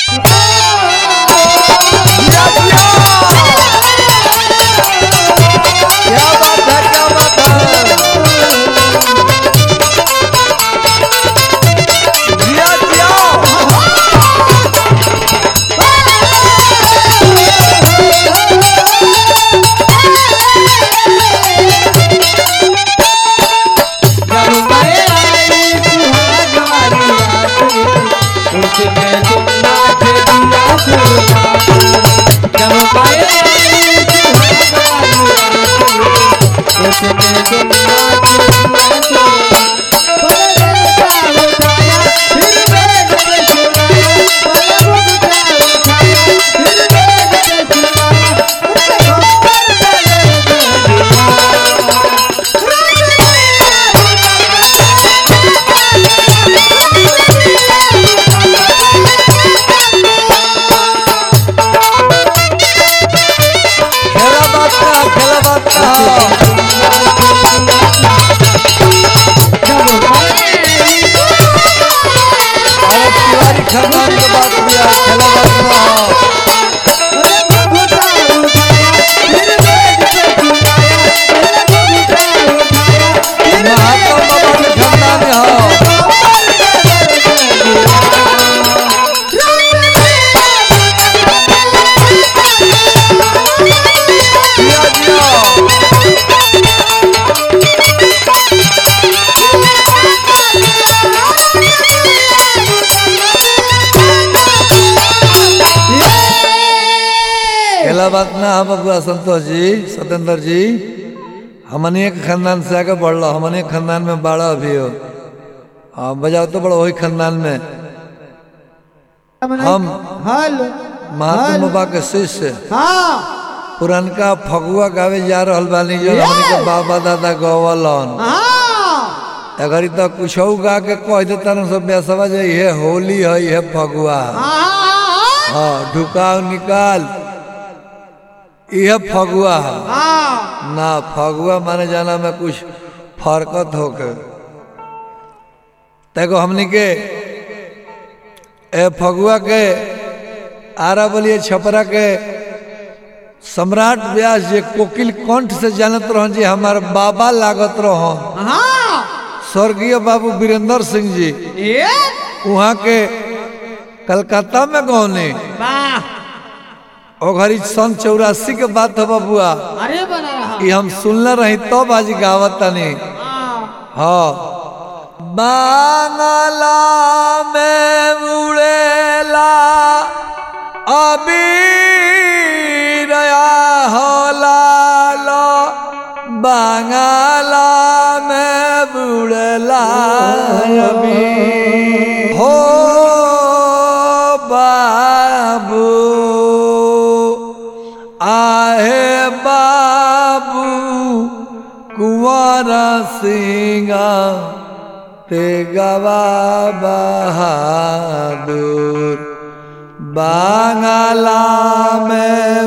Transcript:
जिया, जिया। क्या बात है क्या बात है जिया जिया जब मैं आई सुहाग वाली रात में उसने तुमना के दिया सुहाग जब मैं आई सुहाग वाली रात में उसने तुमना के दिया सुहाग पलक का उठाया फिर बैठ के सुनाया पलक का उठाया फिर बैठ के सुनाया उसके खबर चले गए खेला बात का खेला बात का और तिवारी खानदान के बात किया खेला बात का महात्मा बाबा के खानदान में हो जिया जिया खेला बात ना हम बबुआ संतोष जी सत्येंद्र जी हमने एक खानदान से आगे बढ़ लो हमने खानदान में बाड़ा अभी हो हाँ बजाओ तो बड़ा वही खानदान में हम हेलो महात्मा बाबा के शिष्य हाँ पुरनका फगुआ गावे जा रहल बानी जो हमने के बाबा दादा गवलन हाँ अगर तो कुछ गा के कह देता ना सब बेसवा जे ये होली है ये फगुआ हाँ ढुकाव निकाल यह फगुआ है ना फगुआ माने जाना में कुछ फरकत होके तेको हमनी के ए फगुआ के आरा बोलिए छपरा के सम्राट व्यास जे कोकिल कंठ से जानत रहन जी हमार बाबा लागत रहन स्वर्गीय बाबू वीरेंद्र सिंह जी वहाँ के कलकत्ता में गौने ओ घड़ी सन चौरासी के बात है बबुआ अरे बना रहा ये हम सुनले रही तो बाजी गावत तनी हाँ बांगला में उड़ेला अभी रया होला लो बांगला में उड़ेला अभी हो बाबू आहे बाबू कुंवर सिंगा ते गवा बहादुर बांगला में